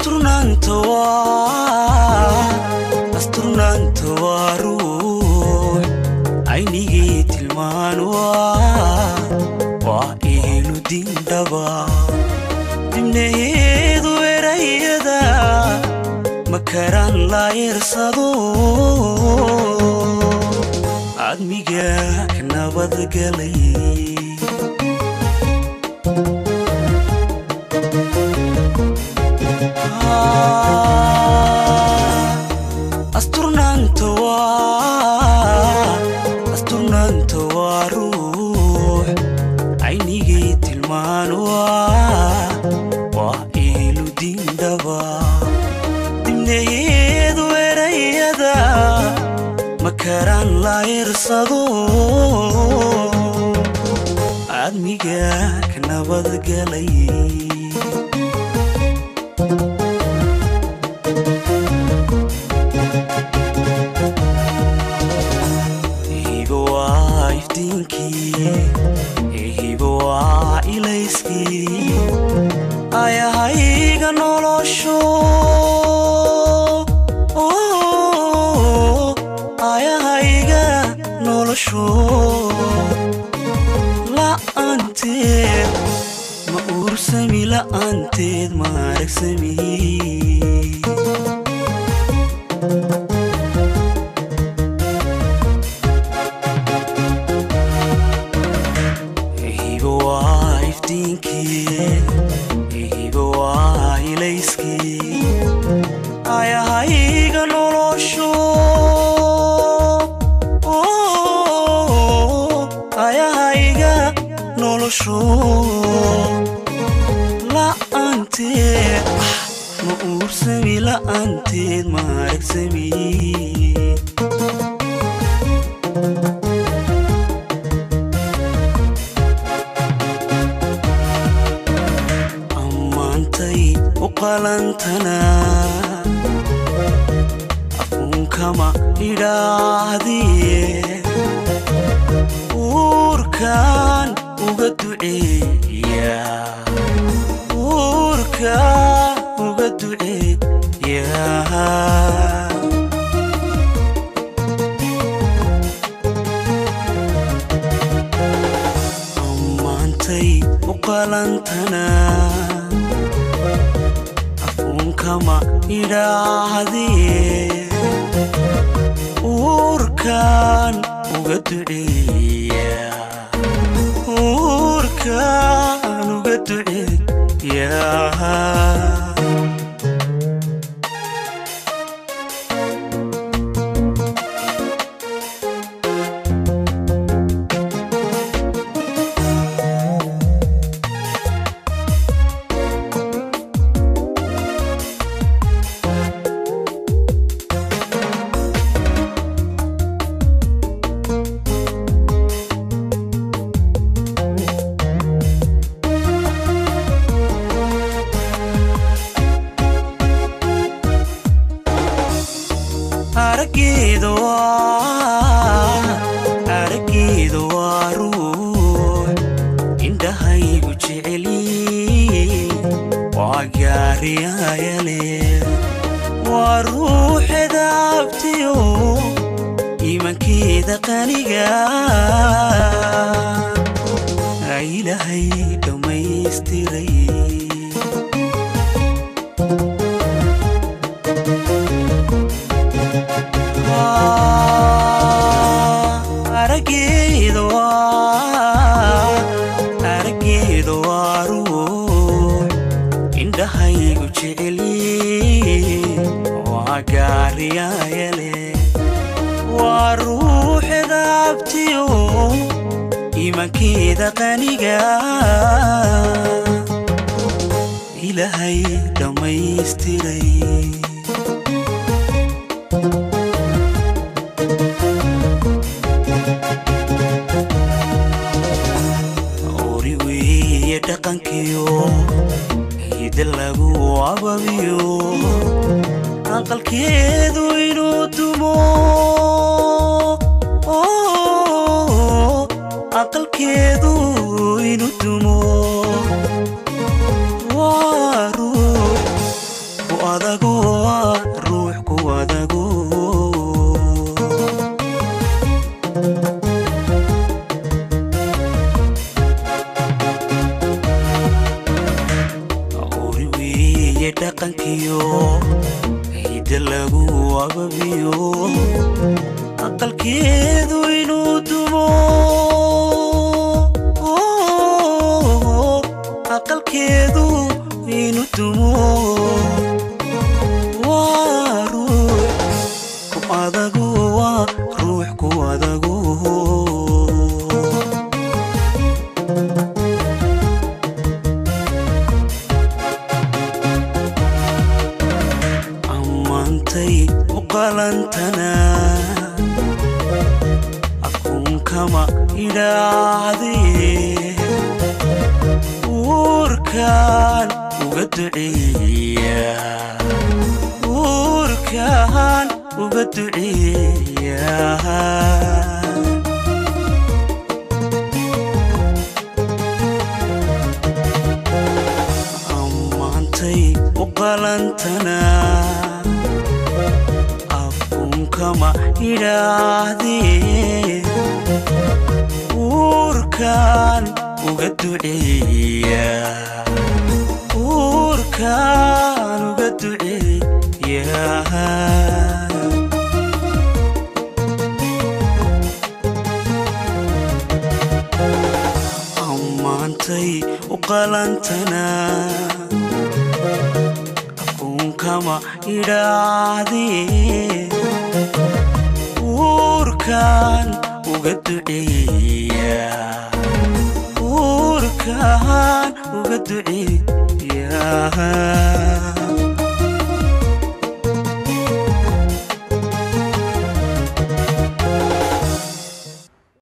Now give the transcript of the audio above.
asturnaanta waa asturnaanta waa ruux aynigii tilmaan waa waa eelu dindhaba dibnaheedu erayada makaraan laayirsado admiga ka nabadgalay asturnaanta waa asturnaanta waa ruux aynigii tilmaan waa waa eelu dindhaba dibnaheedu erayada makaraan laayirsado admiga ka nabadgalay hibo waa iftiinkii hibo waa ilayskii ayahayga nolosho ayahayga nolosho la'aanteed ma uursami la'aanteed ma aragsami hibo waa iftiinkii hibo waa ilayskii ayahayga nolosho ayahayga nolosho la'aanteed ma uursami la'aanteed ma aragsami ammaantay u qalantana afuunkama idhaahdiye uurkaan uga duceeya uurkaan uga duceeya ammaantay u qalantana afuunkama idhaahdiye uurkaan uga duceeya uurkaan uga duceeya araggeeda waa araggeeda waa ruux indhahaygu jeceli waa gaariyayale waa ruuxeeda abtiyo iimankeeda qaniga ilaahay dhammaystiray araggeeda waa araggeeda waa ruux indhahaygu jeceli waa gaariyayale waa ruuxeeda abtiyo iimankeeda qaniga ilaahay dhammaystiray ori weeye dhaqankiyo hida lagu ababiyo aqalkeedu inuu dumo aqalkeedu inuu dumo waa ruux dhaqankiyo hidda lagu ababiyo aqalkeedu inuu dumo aqalkeedu inuu dumo waa ruux ku adagu waa ruux ku adagu ammaantay u qalantana akuunkama idhaahdee uurkaan uga duceeya uurkaan uga duceeya ammaantay u qalantana akuunkama idhaahdee uurkaan uga duceeya uurkaan uga duceeya ammaantay u qalantana akuunkama idhaahdee uurkaan uga duceeya uurkaan uga duceeya